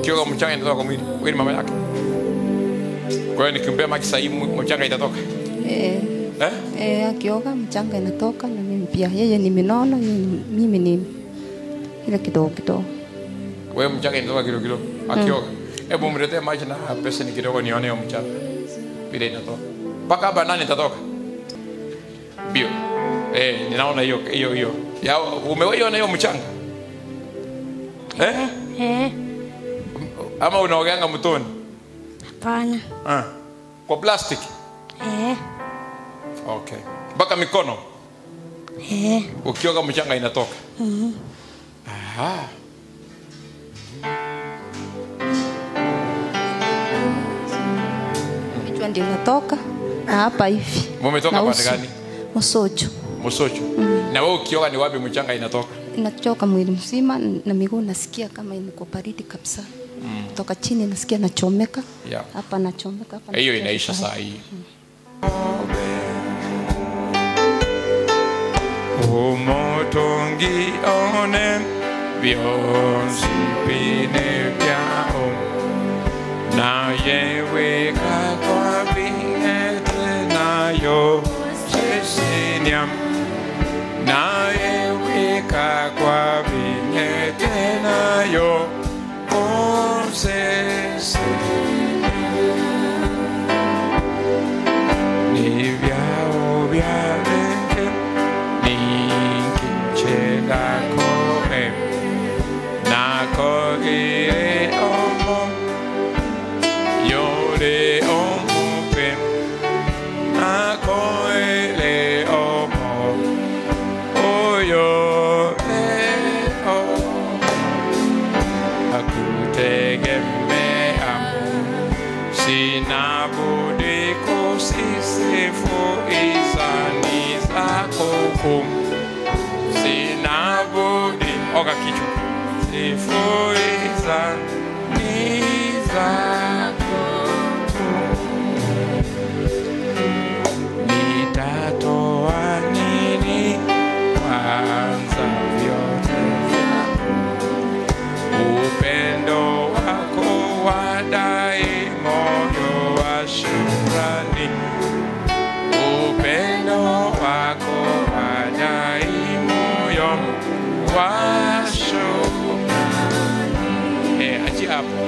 ukioga mchanga inatoka kwa mwili wewe ni mama yake kwa hiyo nikimpea maji sahihi mchanga itatoka Eh, eh? eh, akioga mchanga inatoka na mimi pia. Yeye ni minono, yeye ni, mimi ni ile kidogo kidogo. wewe mchanga inatoka kilo kilo akioga hebu mletee maji na pesa ni kidogo nione hiyo mchanga vile inatoka mpaka hapa nani itatoka bio eh, ninaona hiyo hiyo hiyo ya umewaiona hiyo mchanga eh? Eh, ama unaogeanga mtoni hapana. ah. kwa plastic Eh, okay mpaka mikono eh, ukioga mchanga inatoka Aha. Kichwa ndio inatoka na hapa hivi. Mumetoka Na pande uso. gani? Msocho. msocho na wewe ukioga ni wapi mchanga inatoka Inachoka mwili mzima na miguu nasikia kama iko baridi kabisa. Kutoka chini nasikia nachomeka. Yeah. Hapa nachomeka hapa. hiyo nasikia inaisha sasa. saa hii umutungi one vyonsi vine vyao naye weka kwa vinete nayo sesinia naye weka kwa vinete nayo osesi ni vyao vya reke ni kinchela koe nako ire omo yore omupe nako ele omo oyo e o akutegemea sina budi kusisifu izani zako kuu. sina budi oga kichwa sifu izani zako kuu. nitatoa nini kwanza vyote vyako upendo wako wadai moyo wa shukrani upendo wako wadai moyo wa shukrani eh achi hapo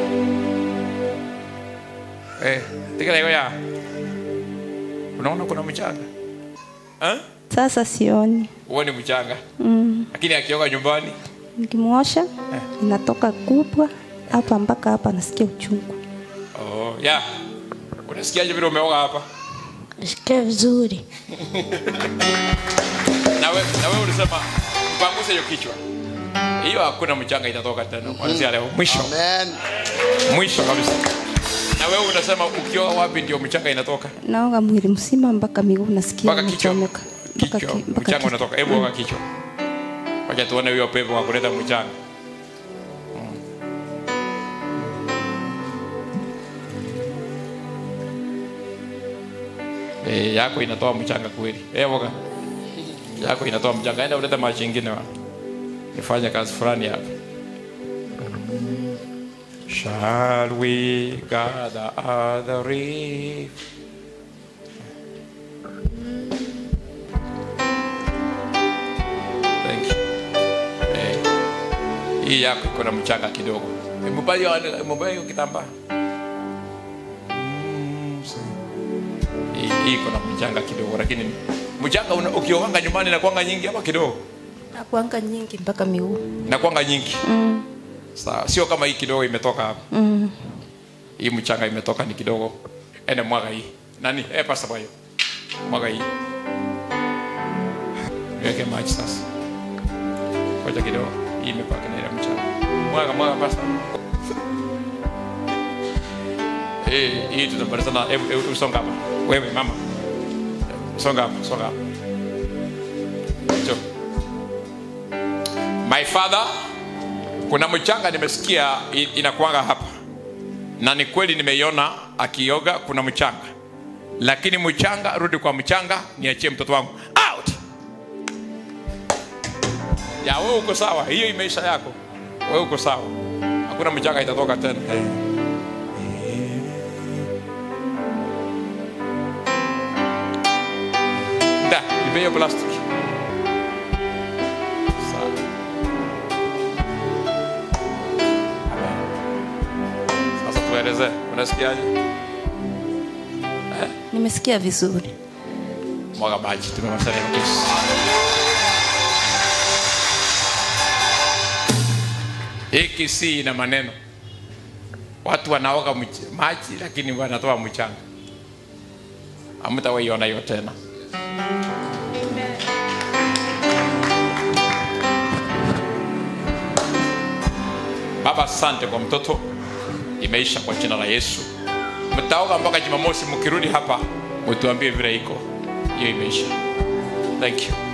eh tikala hiyo ya unaona kuna mchanga eh Sasa sioni. uone mchanga Mm. lakini akioga nyumbani Nikimwosha inatoka kubwa hapa mpaka hapa nasikia uchungu. oh ya unasikiaje vile umeoga hapa nasikia vizuri. na wewe na wewe ulisema mpanguse hiyo kichwa hiyo hakuna mchanga itatoka tena kuanzia leo mwisho Amen. mwisho kabisa na wewe unasema ukioa wapi ndio mchanga inatoka Naoga mwili mzima mpaka miguu nasikia mpaka kichwa inachomeka. Mpaka kichwa ki- mpaka mchanga kichwa. unatoka hebu oga kichwa wacha tuone huyo pepo wa kuleta mchanga Eh, yako inatoa mchanga kweli. Eh, woga. Yako inatoa mchanga. Enda ulete maji ingine wa. Nifanye kazi fulani hapa. Shall we gather at the reef? Thank you. Eh, hii yako iko na mchanga kidogo. Mbaya mbaya hiyo kitambaa. Hii hii iko na mchanga kidogo lakini mchanga una- ukioganga nyumbani inakuanga nyingi ama kidogo? Nakuanga nyingi mpaka miguu. Inakuanga nyingi. Mm. Sawa, sio kama hii kidogo imetoka hapa. Mm. Hii mchanga imetoka ni kidogo. Ene mwaga hii. Nani? Eh, pasa bayo. Mwaga hii. Weke maji sasa. Ngoja kidogo. Hii imepaka na ile mchanga. Mwaga mwaga pasa. Eh, hii tutapata hebu hebu songa hapa. Wewe mama. Songa hapa, songa hapa. Njoo. My father, kuna mchanga nimesikia i- inakuanga hapa na ni kweli nimeiona akioga kuna mchanga lakini mchanga rudi kwa mchanga niachie mtoto wangu out ya wewe uko sawa hiyo imeisha yako wewe uko sawa hakuna mchanga itatoka tena eh. da nipe hiyo plastic Sawa. Amen. sasa tueleze unasikiaje Nimesikia vizuri. mwaga maji tumemaliza neno Yesu. hiki si ina maneno watu wanaoga mch- maji lakini wanatoa mchanga amtawaiona hiyo tena baba asante kwa mtoto imeisha kwa jina la yesu mtaoga mpaka jumamosi mkirudi hapa mtuambie vile iko hiyo imeisha thank you